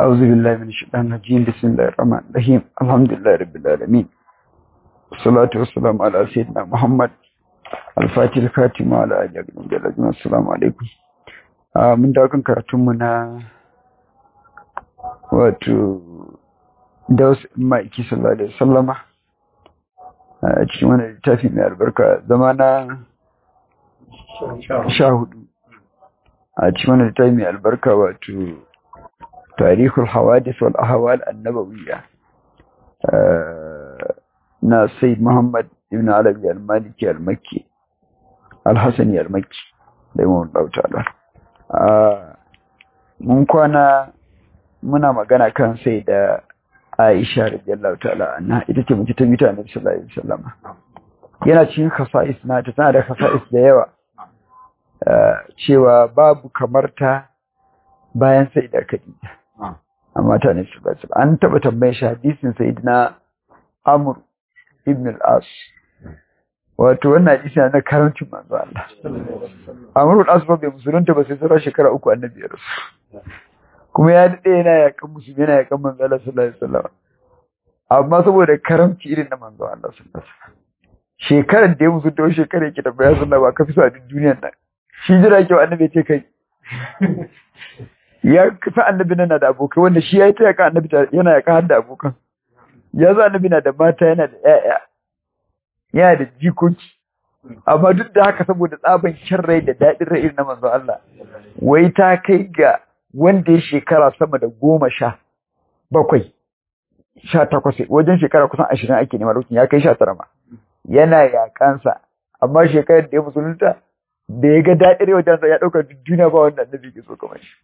أعوذ بالله من الشيطان الرجيم بسم الله الرحمن الرحيم الحمد لله رب العالمين والصلاة والسلام على سيدنا محمد الفاتح الخاتم وعلى آله وصحبه أجمعين السلام عليكم mun dawo kan karatunmu na wato daus ma'aiki sallallahu alaihi wasallama a cikin wani littafi mai albarka zama na sha hudu a cikin wani littafi mai albarka wato tarihul hawadis wal ahwal annabawiyya na sayyid muhammad ibn alabi al-maliki al-makki al-hasani al-makki da imam ta'ala mun kwana muna magana kan sai da Aisha radiyallahu ta'ala anha ita ce mace ta mita Annabi sallallahu alaihi wasallam yana cikin khasa'is na ta tana da khasa'is da yawa cewa babu kamar ta bayan sai da Khadija amma ta ne sallallahu alaihi wasallam an taba tambayar shi hadisin sayyidina Amr ibn al-As wato wannan hadisi na karancin manzo Allah Amr al-As bai musulunta ba sai sauran shekara uku annabi ya rasu kuma ya daɗe yana yakan musulmi yana yakan manzo Allah sallallahu alaihi wasallam amma saboda karamci irin na manzo Allah sallallahu alaihi wasallam shekarar da ya musu da shekarar yake tabbaya sallallahu ba ka fi so a duk duniyar nan shi jira ke annabi ce kai ya kafa annabi nan da abokai wanda shi ya yi ta yakan annabi yana yakan har da abokan ya zo annabi na da mata yana da ƴaƴa yana da jikoki amma duk da haka saboda tsaban kyan rai da daɗin rai irin na manzo Allah wai ta kai ga wanda ya shekara sama da goma sha bakwai sha takwas wajen shekara kusan ashirin ake nema lokacin ya kai sha tara ma yana yakansa amma shekarar da ya musulunta da ya ga daɗin wajen ya ɗauka duniya ba wanda annabi ke so kamar shi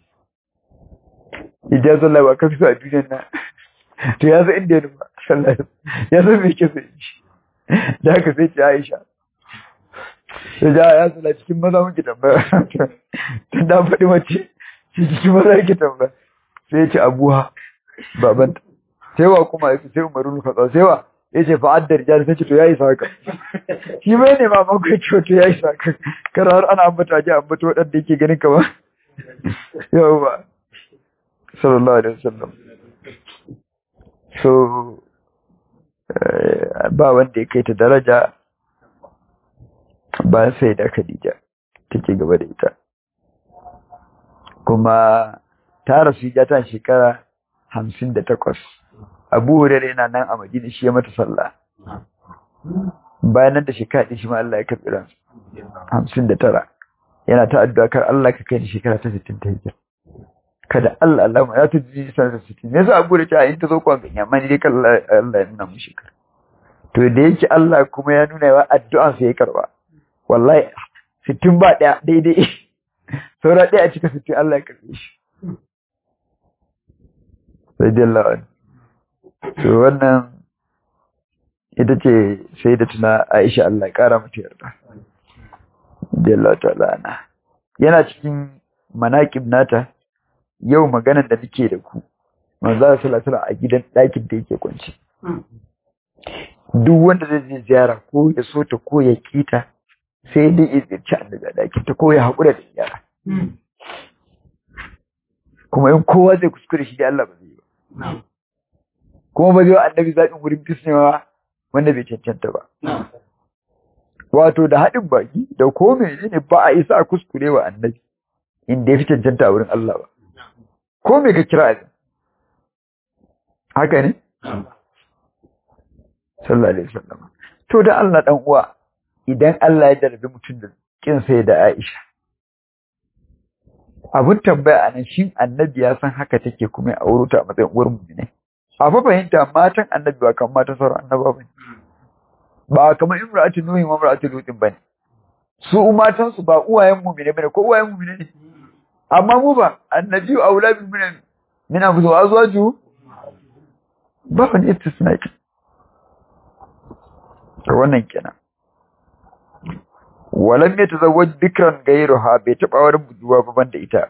idan sallah ba ka fi so a duniyar nan to ya san inda ya nufa sallah ya san me ke so shi da haka sai ce Aisha ya ja ya sallah cikin maza muke tambaya ta da faɗi mace shi cikin maza yake tambaya sai ya ce abuha babanta sai wa kuma ya sai umaru ka tsawo sai wa ya ce fa addar jari sai ce to yayi saka shi bai ne ma mako ya ce to yayi saka kar har ana ambata ji ambata wadanda yake ganin ka ba yau ba sallallahu alaihi wasallam so ba wanda ya kai ta daraja ba sai da Khadija take gaba da ita kuma ta rasu ya ta shekara hamsin da takwas abu hurairu yana nan a madina shi ya mata sallah bayan nan da shekara ɗin shi ma Allah ya karɓi ransu hamsin da tara yana ta addu'a kar Allah ka kai ni shekara ta sittin ta hijira kada Allah Allah ma ya ta ji sanar da sittin me yasa abu da ta in ta zo kwan ganya amma ni dai kan Allah ya nuna mu shekara to da yake Allah kuma ya nuna wa addu'an sa ya karba wallahi sittin ba ɗaya daidai saura ɗaya a cika sittin Allah ya karɓe shi radiyallahu anhu to wannan ita ce sai da tuna Aisha Allah ya kara mata yarda radiyallahu ta'ala ana yana cikin manaqib nata yau maganar da nake da ku manzo sallallahu alaihi a gidan ɗakin da yake kwance duk wanda zai je ziyara ko ya so ta ko ya kita sai dai ya ziyarci annabi a ɗakin ta ko ya haƙura da ziyara kuma in kowa zai kuskure shi da Allah ba zai ba kuma ba zai wa annabi zaɓin wurin fisnewa wanda bai cancanta ba wato da haɗin baki da ko mene ne ba a isa a kuskure wa annabi inda ya fi cancanta a wurin Allah ba ko me ka kira abin haka ne sallallahu alaihi wasallam to da Allah dan uwa idan Allah ya darbe mutum da kin sai da Aisha abun tambaya anan shin annabi ya san haka take kuma ya auro ta a matsayin uwar mu ne a fa fahimta matan annabi ba kamar matan sauran annaba bane ba kamar imra'atu nuhi wa imra'atu lutin bane su matan su ba uwayen mu ne bane ko uwayen mu ne amma mu ba annabi aula bi min min abu azwaju ba wani istisna to wannan kenan walam ya tazawwaj bikran gairuha bai taba wani buduwa ba banda ita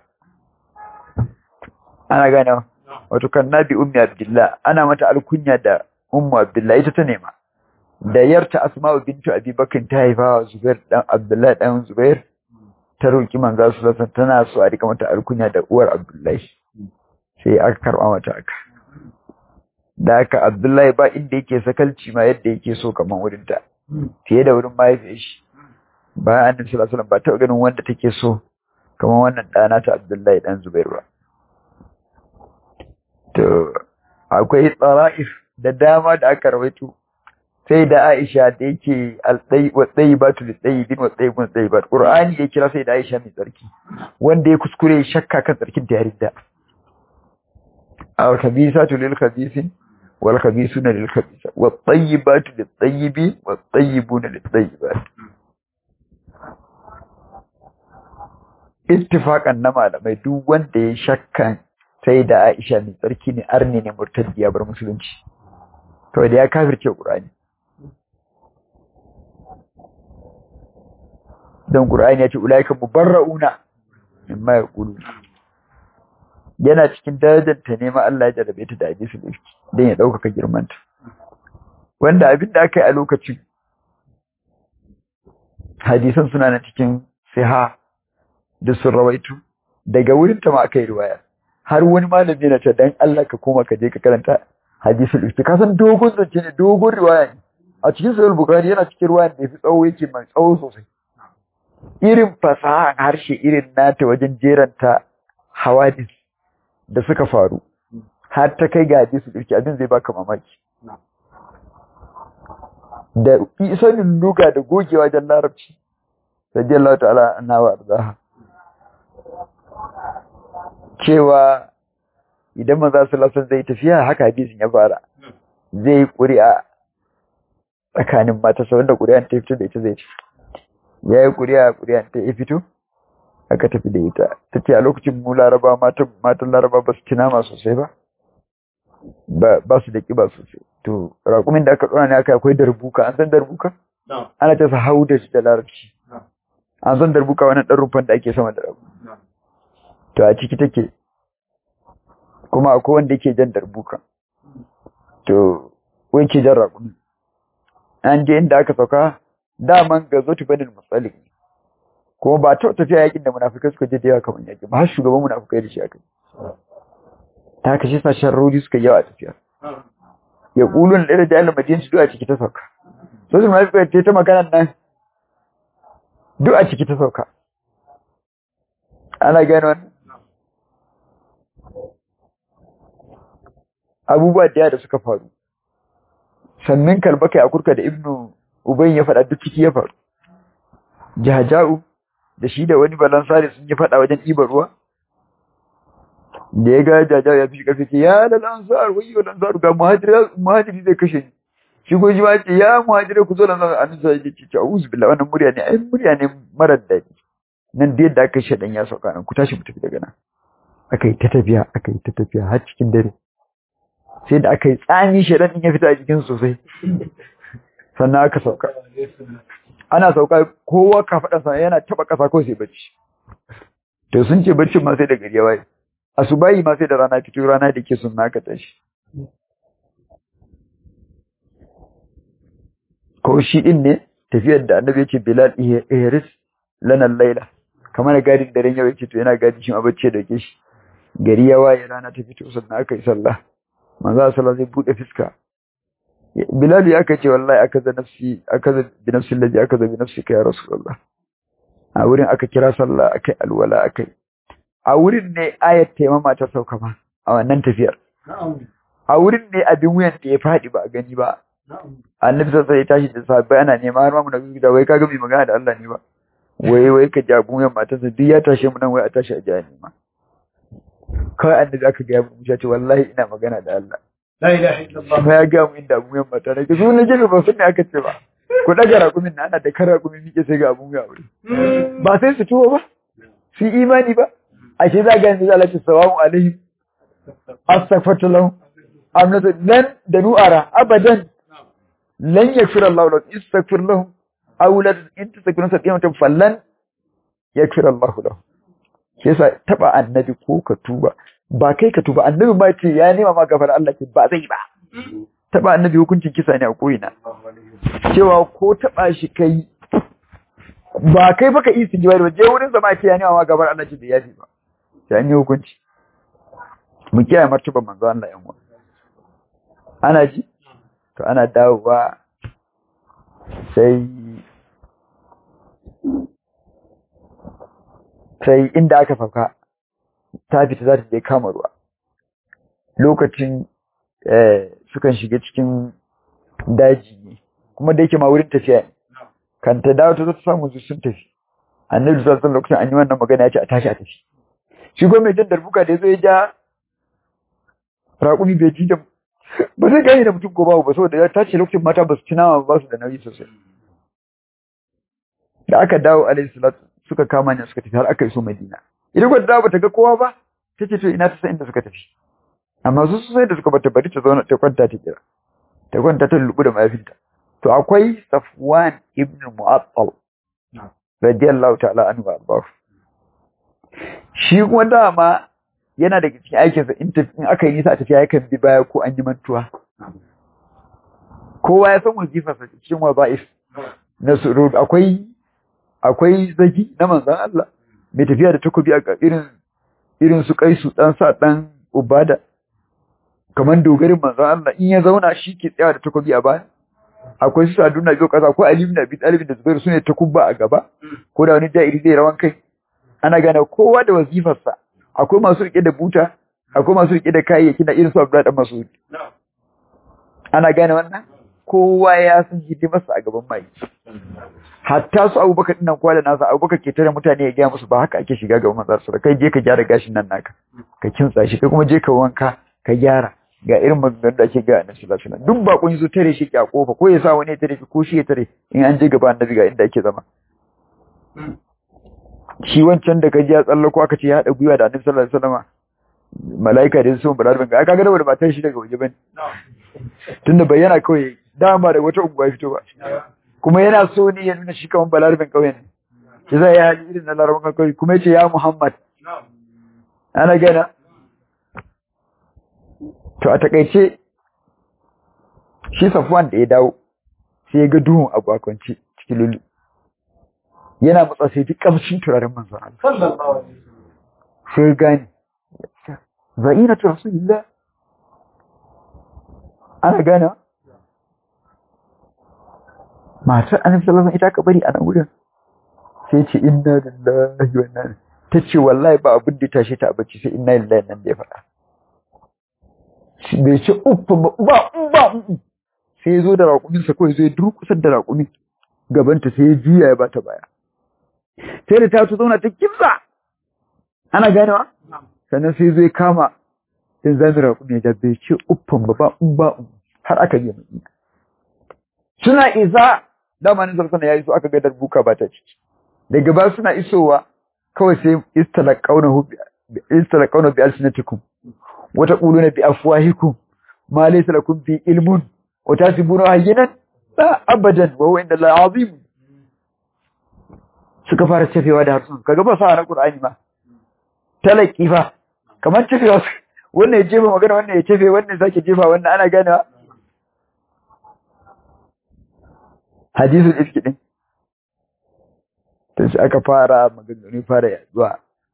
ana gane wato kan nabi ummi abdullah ana mata alkunya da ummu abdullah ita ta nema da yarta asma'u bintu abi bakr ta haifa zubair dan abdullah dan zubair ta roki manzo sallallahu alaihi tana so a rika mata alkunya da uwar abdullahi sai aka karɓa mata aka da aka abdullahi ba inda yake sakalci ma yadda yake so kamar wurin ta fiye da wurin mahaifiyar shi bayan annabi sallallahu alaihi wasallam ba taɓa ganin wanda take so kamar wannan ɗana ta abdullahi ɗan zubairu ba to akwai tsara'if da dama da aka rawaito sai da Aisha da yake al-dai wa tayyibatu lit-tayyibin wa tayyibun tayyibat Qur'ani ya kira sai da Aisha mai tsarki wanda ya kuskure shakka kan tsarkin ta yarinda al-khabisatu lil-khabisin wal khabisuna lil-khabisa wa tayyibatu lit-tayyibin wa tayyibuna lit-tayyibat ittifaqan na malamai duk wanda ya shakkan sai da Aisha mai tsarki ne arni ne murtaddi ya bar musulunci kawai da ya kafirce Qur'ani don Qur'ani ya ce ulaika mubarrauna mimma yaqulu yana cikin darajar ta nema Allah ya jarabe ta da hadisul ifki dan ya dauka girmanta wanda abin da aka yi a lokacin hadisan suna na cikin siha da sun rawaitu daga wurin ta ma aka yi riwaya har wani malami yana ce dan Allah ka koma ka je ka karanta hadisul ifki ka san dogon zance ne dogon riwaya ne a cikin sahih bukhari yana cikin riwaya da yafi tsawo yake mai tsawo sosai irin fasahan harshe irin nata wajen jeranta hawadis da suka faru har ta kai ga hadisul ifki abin zai baka mamaki da sanin luga da gogewa wajen larabci radiyallahu ta'ala anha wa arzaha cewa idan maza su lasan zai tafiya haka hadisin ya fara zai ƙuri'a tsakanin matasa wanda ƙuri'an ta fito da ita zai ci ya yi ƙuri'a ƙuri'an ta ya fito aka tafi da ita ta ce a lokacin mu laraba matan laraba ba su ci nama sosai ba ba su da ƙiba sosai to raƙumin da aka ɗora ne aka akwai darbuka an san darbuka ana ta sa hau da shi da larabci an san darbuka wani ɗan rufan da ake sama da rabu to a ciki take kuma akwai wanda yake jan darbuka to wai ke jan raƙumi an je inda aka sauka daman ga zo tubanin matsalik ne kuma ba ta tafiya yakin da munafikai suka je da yawa kamar yakin ba har shugaban munafikai da shi aka ta haka shi sashen rodi suka yawa a tafiya ya ƙulun da da jahilin madina su duk a ciki ta sauka so su munafikai ta ta maganan nan duk a ciki ta sauka ana gane wannan abubuwa da da suka faru sannan kalbaka a kurka da ibnu ubayn ya faɗa duk ciki ya faru jahaja'u da shi da wani balansari sun yi faɗa wajen ɗiban ruwa da ya ga jahaja'u ya fi ƙarfi ce ya da lansar wai yau lansar ga muhajiri zai kashe ni shi ko shi ma ce ya muhajiri ku zo lansar a nisa ya ce ce a'udhu billahi wannan murya ne ai murya ne marar daɗi nan da yadda aka shaɗan ya sauka nan ku tashi mu tafi daga nan aka yi ta tafiya aka yi ta tafiya har cikin dare sai da aka yi tsami shaɗan ɗin ya fita a jikin sosai sannan aka sauka ana sauka kowa kafaɗansa yana taɓa ƙasa ko sai bacci to sun ce baccin ma sai da gari ya waye asubahi ma sai da rana fito rana da ke sun naka tashi ko shi ɗin ne tafiyar da annabi yake bilal ihris lanan laila kamar gadin daren yau yake to yana gadin shi ma bacci da ke shi gari ya waye rana ta fito sannan aka yi sallah manzo sallah zai bude fiska Bilal ya kace wallahi aka za nafsi aka za bi nafsi allazi aka za bi nafsi ya rasulullah a wurin aka kira sallah akai alwala akai a wurin ne ayat taimama ta sauka ma a wannan tafiyar a wurin ne abin wuyan da ya fadi ba a gani ba annabi sai ya tashi da sahabbai ana nema har ma mu nabi da wai kaga mai magana da Allah ne ba wai wai ka jabu wuyan matarsa duk ya tashe mu nan wai a tashi a jiya nema kawai annabi aka ga mu ya ce wallahi ina magana da Allah La ilaha illallah. Ba ya ga mu inda abun yamma ta nake su na gefe ba sun ne aka ce ba. Ku daga rakumin na ana da kan rakumin mike sai ga abun ya wuri. Ba sai su tuwo ba. Su imani ba. Ashe za ga yanzu Allah ce sawamu alaihim. Astaghfirtu lahum. Amnatu lan da nu'ara abadan. Lan yakfir Allah lahum istaghfir lahum. Aw la in tastaghfiru sabiyatan fallan yakfir Allah lahum. Shi yasa taba annabi ko ka tuba ba kai ka tuba annabi ma ce ya nema ma gafara Allah ce ba zai ba taba annabi hukuncin kisa ne a koyina cewa ko taba shi kai ba kai baka yi su jiwari ba je wurin sa ma ce ya nema ma gafara Allah ce da yafi ba sai an yi hukunci mu kiyaye martaban manzo Allah yan uwa ana ji to ana dawowa sai sai inda aka sauka ta fita za ta je kama ruwa lokacin sukan shiga cikin daji ne kuma da yake ma wurin tafiya ne kan ta dawo ta zo ta samu su sun tafi annabi sallallahu alaihi lokacin an yi wannan magana ya ce a tashi a tafi shi ko mai jan darbuka da ya zo ya ja raƙumi bai ji da ba zai gane da mutum ko babu ba saboda ya tace lokacin mata ba su ci nama ba su da nauyi sosai da aka dawo alaihi salatu suka kama ne suka tafi har aka iso madina idan ko dawo bata ga kowa ba tace to ina ta san inda suka tafi amma su sai da suka bata bari ta zauna ta kwanta ta kira ta kwanta ta lubu da mayafinta to akwai Safwan ibn Mu'attal radiyallahu ta'ala anhu arbahu shi kuma dama yana daga cikin aikinsa in aka yi nisa a tafiya yakan bi baya ko an yi mantuwa kowa ya san wazifarsa cikin waza'if na surur akwai akwai zagi na manzan Allah mai tafiya da takobi a irin irin su kai su dan sa dan ubada kamar dogarin manzan Allah in ya zauna shi ke tsaya da takobi a baya akwai su saduna biyu kasa ko Ali ibn Abi Talib da Zubair sune takubba a gaba ko da wani ja'iri zai rawan kai ana gane kowa da wazifarsa akwai masu rike da buta akwai masu rike da kayayyaki na irin su Abdullah dan Mas'ud ana gane wannan kowa ya san hidimarsa a gaban mai hatta su Abubakar din nan kwala nasa Abubakar ke tare mutane ya gaya musu ba haka ake shiga gaban manzar su kai je ka gyara gashin nan naka ka kintsa shi kai kuma je ka wanka ka gyara ga irin maganganun da ake ga annabi sallallahu alaihi wasallam duk bakon yazo tare shi a kofa ko ya sa wani ya tare shi ko shi ya tare in an je gaba annabi ga inda ake zama shi wancan da kaji ya tsallako aka ce ya haɗa gwiwa da annabi sallallahu alaihi wasallam mala'ika da sun bada ban ga aka ga da matar shi daga waje bane tunda bayyana kawai dama da wata unguwa fito ba kuma yana so ne ya nuna shi kaman balarabin kauye ne shi zai ya irin na larabawan kauye kuma ya ce ya muhammad ana gana to a takaice shi safwan da ya dawo sai ya ga duhun abu a kwance cikin lulu yana matsa sai duk kamshin turaren manzon Allah sai gani za'inatu rasulillah ana gana matar annabi sallallahu alaihi ita ka bari a nan wurin sai ce inna lillahi wa inna ta ce wallahi ba abin da tashi ta bacci sai inna lillahi nan da ya faɗa bai ce uffa ba ba ba sai ya zo da raƙumin sa kawai zai durƙusar da raƙumin gabanta sai ya juya ya bata baya sai da ta ta zauna ta kimsa ana ganewa sannan sai zai kama in zami raƙumi da bai ce uffan ba ba ba har aka je mai suna isa dama ne zarfana ya iso aka ga darbuka ba ta ciki daga ba suna isowa kawai sai istalaqawna bi alsinatikum wa taquluna bi afwahikum ma laysa lakum bi ilmun wa tasibuna hayyinan la abadan wa huwa inda Allah azim suka fara cefewa da harsun kaga ba sa na Qur'ani ma talaki fa kamar cefewa wannan ya jefa magana wannan ya cefe wannan sake jefa wannan ana ganewa hadisul ifki din sai aka fara maganganu fara yaduwa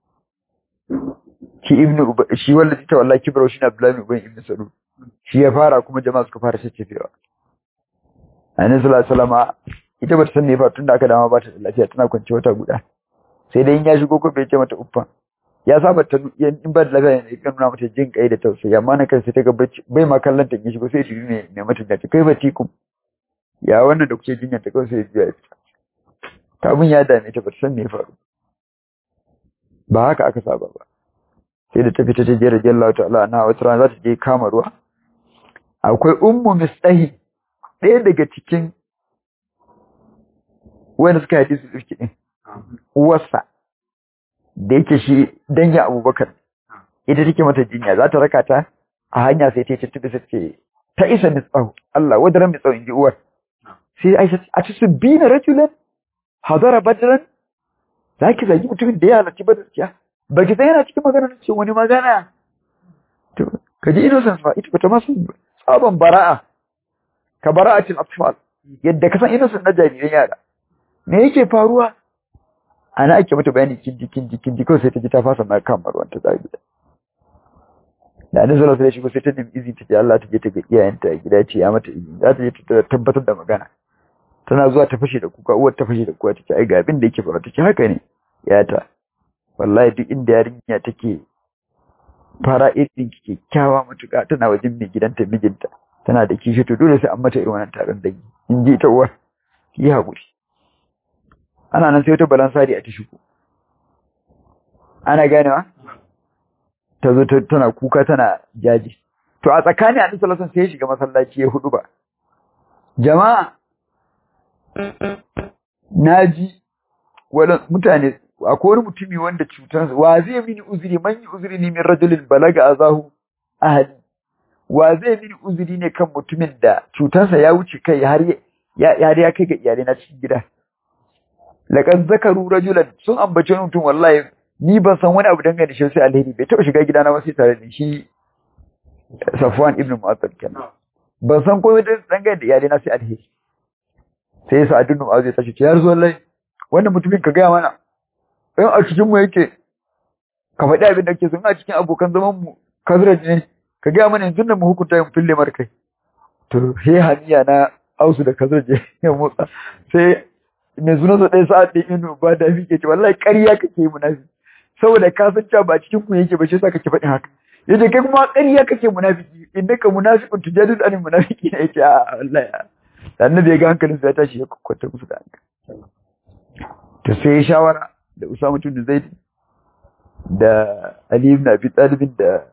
shi ibnu shi wallahi ta wallahi kibra shi na abdullahi ibn ibn salul shi ya fara kuma jama'a suka fara cecefewa annabi sallallahu alaihi wasallam ita bata san me fa tunda aka dama ba ta lafiya tana kwance wata guda sai dai in ya shigo ko bai ce mata uffa ya saba ta in ba da lafiya ne kan nuna mata jin kai da tausayi amma na kai sai ta ga bai ma kallon ta shigo sai ta ne ne mata da kai bacci kum ya wannan da kuke jinya ta kawai sai ya fita ta mun ya dame ta bata san me faru ba haka aka saba ba sai da ta fita ta je radiyallahu ta'ala na wata rana za ta je kama ruwa akwai ummu mistahi ɗaya daga cikin wanda suka yi su tsirki ɗin uwarsa da yake shi dangin abubakar ita take mata jinya za ta raka ta a hanya sai ta tattabi sai ce ta isa mitsahu Allah wadaran mitsahu in ji uwar sai aisha a ci su bi na rajulan hadara badran za ki zagi mutumin da ya halarci badar kiya ba ki san yana cikin magana ce wani magana to ka ji innocence ba ita bata masu tsaban bara'a ka bara'atin atfal yadda ka san innocence na jariran yara me yake faruwa ana ake mata bayani kindi kindi kindi kawai sai ta ji ta fasa ma kan marwan ta zabi da annabi sallallahu alaihi wasallam sai ta nemi izini ta ce Allah ta je ta ga iyayenta a gida ce ya mata izini za ta je ta tabbatar da magana tana zuwa ta fashe da kuka uwar ta fashe da kuka ta ce ai ga abin da yake faruwa ta ce haka ne ya ta wallahi duk inda yarinya take fara irin kyakkyawa matuƙa tana wajen mai gidanta mijinta tana da kishi to dole sai an mata irin wannan taron dangi in ji ta uwar yi haƙuri ana nan sai wata balansari a ta shigo ana ganewa ta zo tana kuka tana jaji to a tsakani a nisa lasan sai ya shiga masallaci ya hudu ba jama'a na ji mutane akwai wani mutumi wanda cutar wa zai mini uzuri man yi uzuri ne min rajulin balaga azahu ahli wa zai mini uzuri ne kan mutumin da cutarsa ya wuce kai har ya ya kai ga iyalai na cikin gida laqad zakaru rajulan sun ambace mutum wallahi ni ban san wani abu dangane da shi sai alheri bai taba shiga gidana ba sai tare da shi Safwan ibn Mu'attal kenan ban san komai dangane da iyalai na sai alheri sai ya sa'adun Mu'az ya tashi ya rasu wallahi wannan mutumin ka gaya mana in a cikin mu yake ka faɗi abin da kake so in a cikin abokan zaman mu kazraj ne ka gaya mana yanzu nan mu hukunta yin fille mar kai to he haniya na ausu da kazraj ya motsa sai mai sunan sa ɗaya sa'ad ɗin inu ba da ke ce wallahi ƙarya kake yi munafiki saboda ka san cewa ba cikin ku yake ba shi yasa kake faɗin haka yace kai kuma ƙarya kake munafiki innaka munafiqun tujadilu anil munafiki ne yace a wallahi annabi ya ga hankalin sa ya tashi ya kwata musu da hankali to sai ya shawara da Usama bin Zaid da Ali ibn Abi Talib da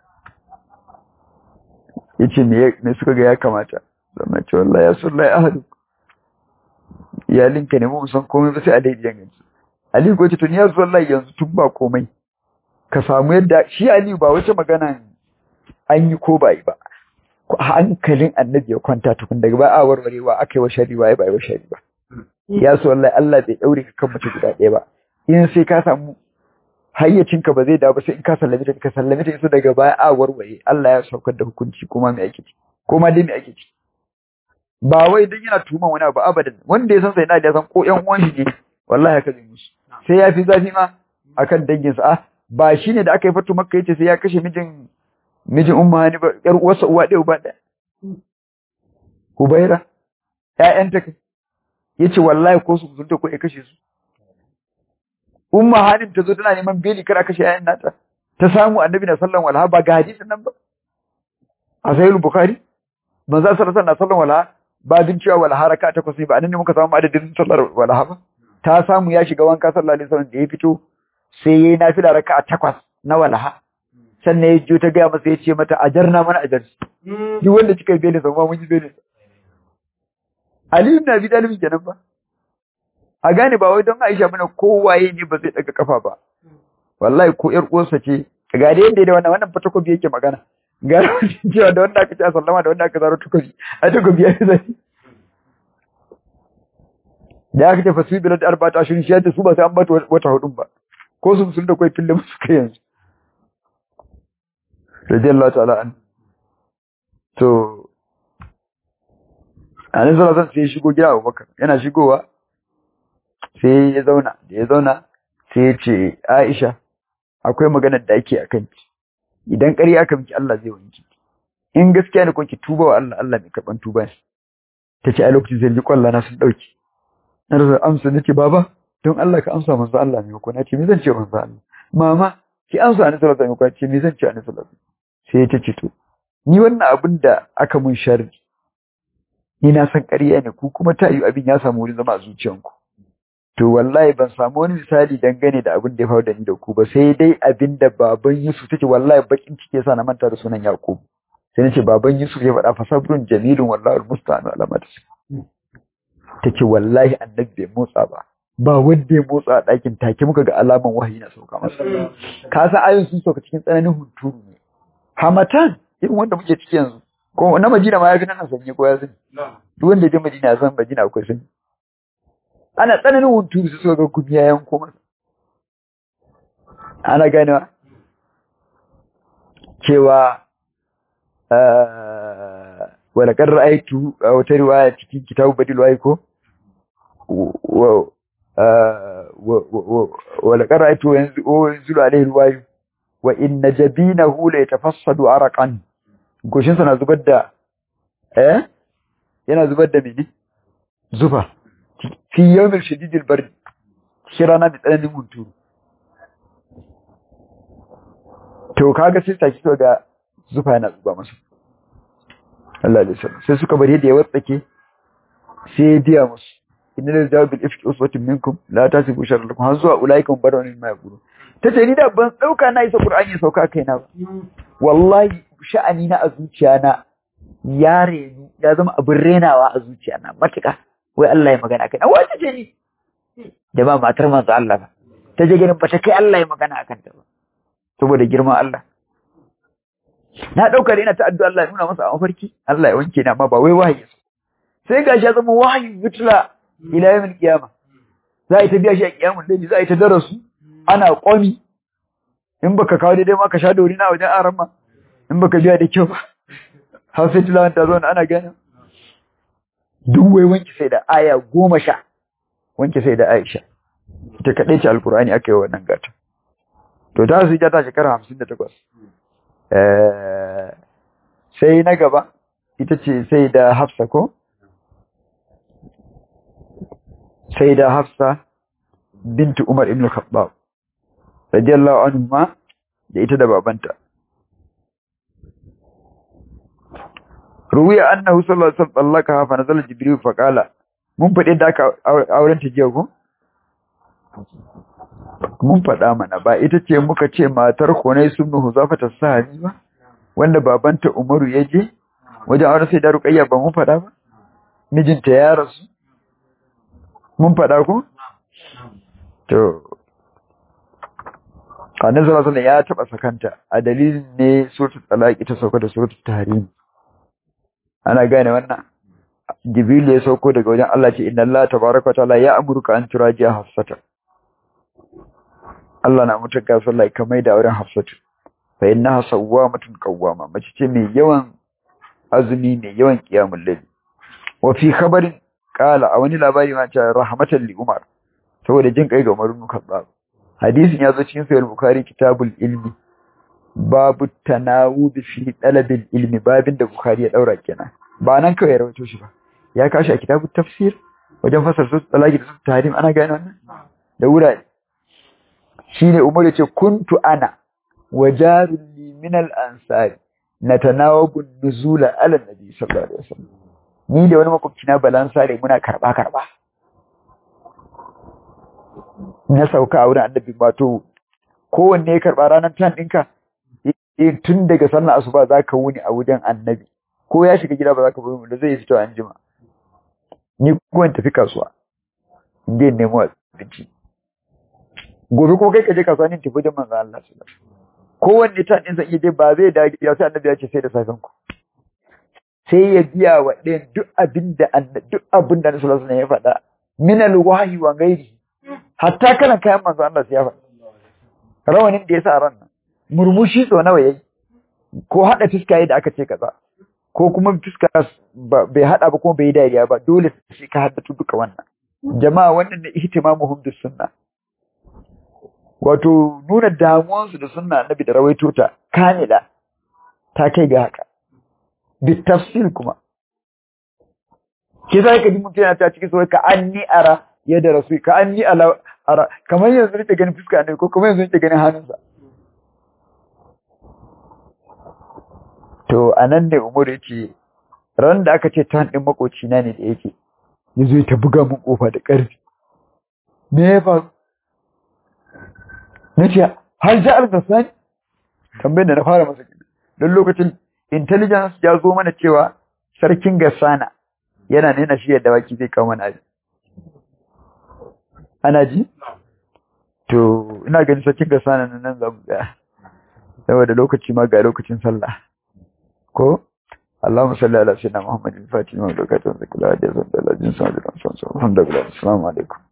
yace me me suka ga ya kamata sannan ce wallahi ya sullahi ahadu iyalinka ne mu san komai ba sai a daidai ganci Ali ko ce to ni ya wallahi yanzu tun ba komai ka samu yadda shi Ali ba wace magana an yi ko ba yi ba hankalin annabi ya kwanta tukun daga ba a warwarewa aka yi wa shari ba ba yi wa shari ba ya so wallahi Allah bai daure ka kan mutum guda ɗaya ba in sai ka samu hayyacinka ba zai dawo ba sai in ka sallame ta ka sallame ta daga baya a warware Allah ya saukar da hukunci kuma mai ake ci kuma dai mai ake ci ba wai dan yana tuman wani abu abadan wanda ya san sai na da san ko ƴan uwan shi ne wallahi haka zai musu sai ya fi zafi ma akan danginsa ah ba shine da aka yi fatu makka yace sai ya kashe mijin mijin umma hani ba yar uwarsa uwa ɗaya uba ɗaya Hubaira ƴaƴanta kai yace wallahi ko su mutunta ko ya kashe su umma hanin ta zo tana neman beli kar a kashe ƴaƴan nata ta samu annabi na sallan walha ba ga hadisin nan ba a sahih bukhari manzo sallallahu alaihi wasallam walha ba din cewa walha raka takwas ne ba anan ne muka samu adadin sallar walha ba ta samu ya shiga wanka sallallahu alaihi wasallam da ya fito sai yayi nafila raka takwas na walha sannan ya jiyo ta gaya masa ya ce mata ajarna mana ajar duk wanda kika yi belin sa mun yi belin Ali ibn Abi Talib kenan ba a gane ba wai don Aisha bane kowaye ne ba zai daga kafa ba wallahi ko ƴar uwarsa ce ga da yanda da wannan wannan fatakobi yake magana ga cewa da wanda aka ci sallama da wanda aka zaro takobi a takobi ya zai da aka ce fasu bilad arba'at ashirin shi yadda su ba sai an bata wata hudun ba ko su sun da kai fille musu kai yanzu radiyallahu ta'ala an to anan sallallahu alaihi sai shigo gida Abubakar yana shigowa sai ya zauna da ya zauna sai ya ce Aisha akwai maganar da ake akan ki idan ƙarya aka miki Allah zai wanki in gaskiya ne ko ki tuba wa Allah Allah mai karban tuba ne tace a lokacin zai ji kwalla na sun dauki na rasa amsa nace baba don Allah ka amsa manzo Allah mai ko nace me zan ce manzo Allah mama ki amsa annabi sallallahu alaihi wasallam ce me zan ce annabi sallallahu alaihi wasallam sai ta ce to ni wannan abin da aka mun sharri ni na san ƙarya ne ku kuma ta yi abin ya samu wurin zama a zuciyanku to wallahi ban samu wani misali dangane da abin da ya faru da ni da ku ba sai dai abin da baban Yusuf take wallahi bakin ciki yasa na manta da sunan Yakub sai nace baban Yusuf ya faɗa fasabrun jamilun wallahi almusta'an alamata tace wallahi annabi bai motsa ba ba wanda ya motsa a ɗakin take muka ga alaman wahayi na sauka masa ka san ayoyin sun sauka cikin tsananin hunturu ne hamatan irin wanda muke ciki yanzu ko na Madina ma ya fi nan sanye ko ya sani duk wanda ya je Madina ya san Madina akwai sani ana tsananin hunturu su suka ga gumi ya yanko masa ana ganewa cewa wala kan ra'aitu a wata riwaya cikin kitabu badil wai ko wala kan ra'aitu yanzu alaihi riwayu wa inna jabinahu la yatafassadu araqan goshin sa na zubar da eh yana zubar da mene zuba fi yawmil shadidil bard shi rana da tsananin hunturu to kaga sai saki to ga zufa yana zuba masa Allah ya sallam sai suka bari da ya watsake sai ya biya musu inna la jawabil ifki uswatun minkum la tasibu sharra lakum har zuwa ulaikum barawnin ma yaqulu tace ni da ban dauka na isa qur'ani sauka kaina ba wallahi sha'ani na a zuciya na ya renu ya zama abin renawa a zuciya na matuka wai Allah ya magana kai wace ce ni da ba matar manzo Allah ba ta je ganin ba ta kai Allah ya magana akan ta ba saboda girman Allah na dauka da ina ta addu'a Allah ya nuna masa a mafarki Allah ya wanke ni amma ba wai wahayi sai gashi ya zama wahayi yutla ila yawmil qiyama za a yi ta biya shi a kiyamun dai za a yi ta darasu ana kwami in baka kawo daidai ma ka sha dori na wajen aran ma in baka biya da kyau ba har sai tilawan ta zo ana gane duk wai wanki sai da aya goma sha wanki sai da Aisha ita kaɗai ce alkur'ani aka yi wannan gata to ta su ta shekara hamsin da takwas sai na gaba ita ce sai da hafsa ko sai da hafsa bintu umar ibn khattab radiyallahu anhu ma da ita da babanta ruwiya annahu sallallahu alaihi wasallam tallaka fa nazala jibril fa qala mun fade da aka auren ta jiya ko mun fada mana ba ita ce muka ce matar Hunay sunnu Huzafa ta sahabi ba wanda babanta Umaru ya je wajen auren sai da Ruqayya ba mun fada ba mijinta ya rasu mun fada ko to Annabi sallallahu alaihi ya taba sakanta a dalilin ne suratul talaq ita sauka da suratul tahrim ana gane wannan Jibril ya sauko daga wajen Allah ce inna Allah tabaaraka wa ta'ala ya amurka an turajiya hafsata Allah na mutunka sallah kamar da auren hafsatu fa innaha sawwamatun qawwama mace ce mai yawan azumi mai yawan qiyamul layl wa fi khabarin qala a wani labari ma ce rahmatan li umar saboda jin kai ga Umar ibn Khattab hadisin ya zo cikin sahih bukhari kitabul ilmi babu tanawud fi talabil ilmi babin da bukhari ya daura kenan ba nan kawai ya rawaito shi ba ya kashi a kitabut tafsir wajen fasar su talaki da su tahrim ana gane wannan da wurare shine umar ya ce kuntu ana wajarul li min al ansari natanawabu nuzula ala nabi sallallahu alaihi wasallam ni da wani makwabci na balansare muna karba karba na sauka a wurin annabi wato kowanne ya karba ranar tan ɗinka tun daga sallar asuba za ka wuni a wajen annabi ko ya shiga gida ba za ka bari da zai fito an jima ni kuma in tafi kasuwa in je nemo abinci gobe ko kai ka je kasuwa ne tafi wajen manzo Allah sallallahu alaihi wasallam kowanne tan ɗinsa iya je ba zai da gida sai annabi ya ce sai da safen ku sai ya biya wa ɗayan duk abin da duk abin da Annabi sallallahu alaihi wasallam ya faɗa min alwahyi wa ghairi hatta kana kayan manzo Allah sai ya faɗa rawanin da ya sa ran nan murmushi so nawa yayi ko hada fiska yayi da aka ce kaza ko kuma fiska bai hada ba kuma bai dariya ba dole sai ka haddatu duka wannan jama'a wannan ne ihtimamuhum bis sunna wato nuna damuwansu da sunna annabi da rawaito ta kamila ta kai ga haka bi tafsil kuma ke sai ka ji mutum yana ta cikin sai ka anni ara yadda rasu ka anni ala ara kamar yanzu nake ganin fuska ne ko kuma yanzu nake ganin hannunsa to anan ne umar yace ran da aka ce tan din makoci na ne da yake yazo ta buga mun kofa da ƙarfi me ya faru nace har ja'al basani tambayar da na fara masa don lokacin intelligence ya zo mana cewa sarkin Gassana yana nuna shi yadda waki zai kawo mana abin. Ana ji? To, ina ganin sarkin Gassana na nan zamu ga. Saboda lokaci ma ga lokacin sallah. Ko? Allahumma salli ala sayyidina Muhammadin fatih wa barakatuhu zakala da zan da lajin sa da san sa. Alhamdulillah. Assalamu alaikum.